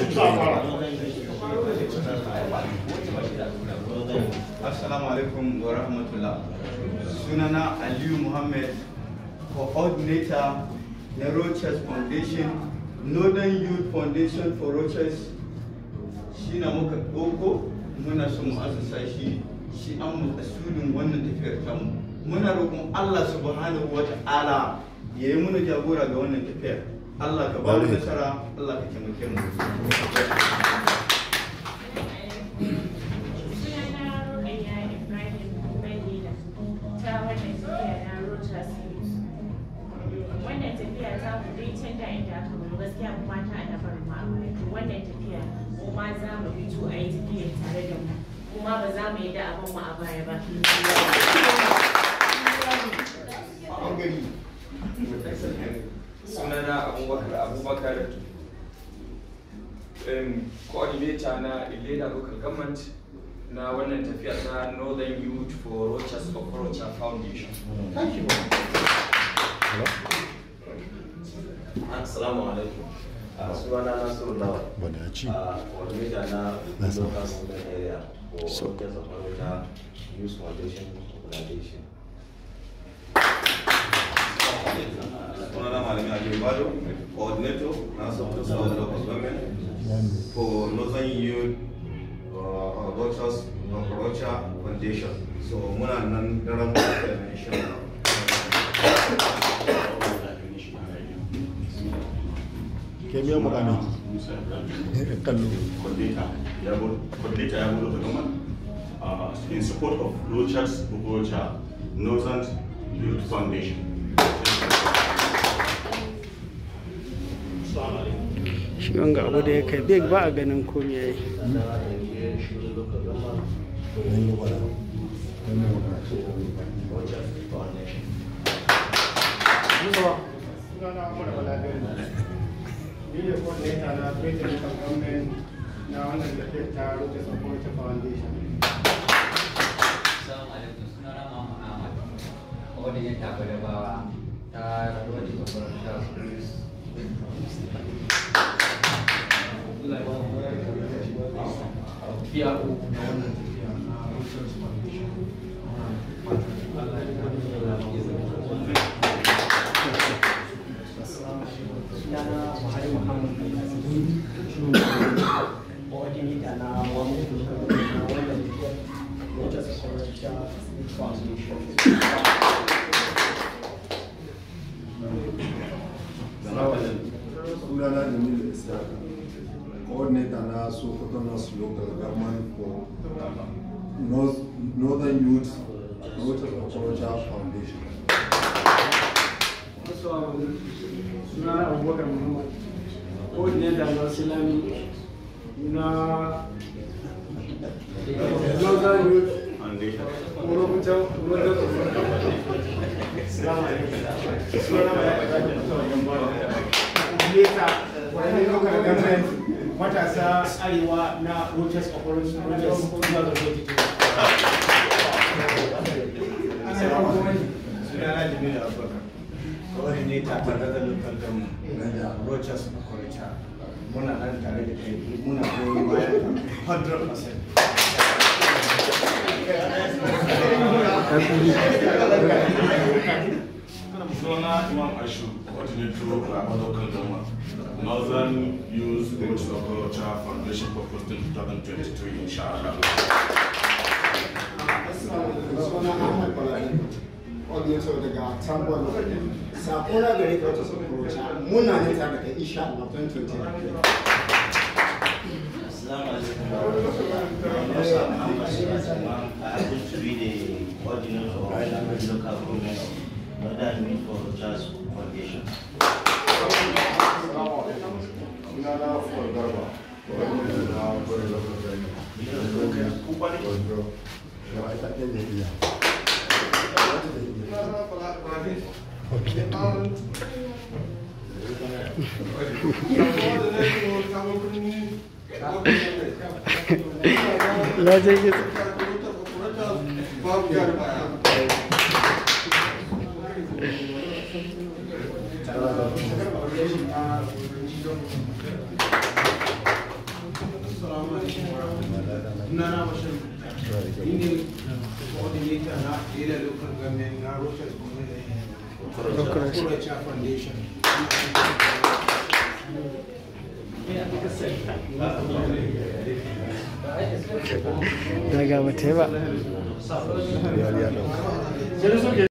Assalamu alaikum wa rahmatullah. Sunana Aliyu Muhammad, coordinator na Rochas Foundation, Northern Youth Foundation for Rochas. Shi na muka ɗauko muna so mu asasa shi shi an makasudin wannan tafiyar tamu. Muna roƙon Allah subhanahu wa ta'ala ya yi muna jagora ga wannan tafiyar. Allah ka ba mu nasara, Allah ka taimake mu. Sunana Rukayya Ibrahim Madina ta wannan tafiya na Rochas Youth. Wannan tafiya ta mu dai can da inda aka bari gaskiya mu mata a dabar mu a baya. To wannan tafiya mu ma za mu fito a yi tafiyar tare da mu. Kuma ba za mu yi da abin mu a baya ba. sunana abubakar abubakar um, coordinator na ileda local government na wannan tafiya ta northern youth for rochas okorocha foundation Assalamu alaikum. Uh, sunana Nasiru Lawal. Wadaci. Uh, coordinator na That's local nice. government area for So- Rochas Okorocha Youth Foundation Organization. sunana malami aliyu bado coordinator na sokoto south local government for northern youth uh, Rochas Okorocha foundation so muna nan daren da insha Allah ke miya mukami kallo coordinator ya bu- coordinator ya buɗe government uh, in support of Rochas Bukocha Northern Youth Foundation. shi wanga abu da ya kai big ba a ganin komai ya yi nan yi wada nan yi wada Rochas Foundation. sunana Umar Baladir ni ne coordinator na Greater Local Government na wannan tafiyar ta Rochas Authority Foundation. Assalamu alaikum sunana Muhammad Ahmad wadda ya tafi da bawa ta wadda ta fara ta PRO na wannan tafiya na Rochers Foundation. Allah ya kare mu da sunana Buhari Muhammad coordinator na wani na wannan wata sakwarta foundation sunana jamilu isaac coordinator na sokoto north local government for North, northern youth Rochas Okorocha foundation Assalamu alaikum. Sunana Abubakar Muhammad. Coordinator na Silami na Northern Youth Foundation. Orokuta Orokuta. Assalamu alaikum. Sunana Coordinator wani local government matasa arewa na Rochas Operation Rochas 2022. sunana jamilu abubakar coordinator ta daga local government na rochas okorocha muna nan tare da kai muna goyon bayan ka 100% Suna Imam Ashu, coordinator na local government Northern Youth Rochas Okorocha Foundation for Posting 2023 inshallah. suna Ahmad Balani, auditor daga Tambon. Sakona gare ka wata sakuroci muna ne tare da kai insha Allah 2020. Assalamu alaikum. Musa Muhammad Sima. I happen to be the coordinator of the local government Northern Youth for Rochas Foundation. sunana Fuad Garba coordinator na Gwere local government yawa ita ɗaya da iya wata da iya ya je gida sunana bashir ni ne coordinator na Ila Local Government na Rochas Kuracha Foundation. daga ba ta yi ba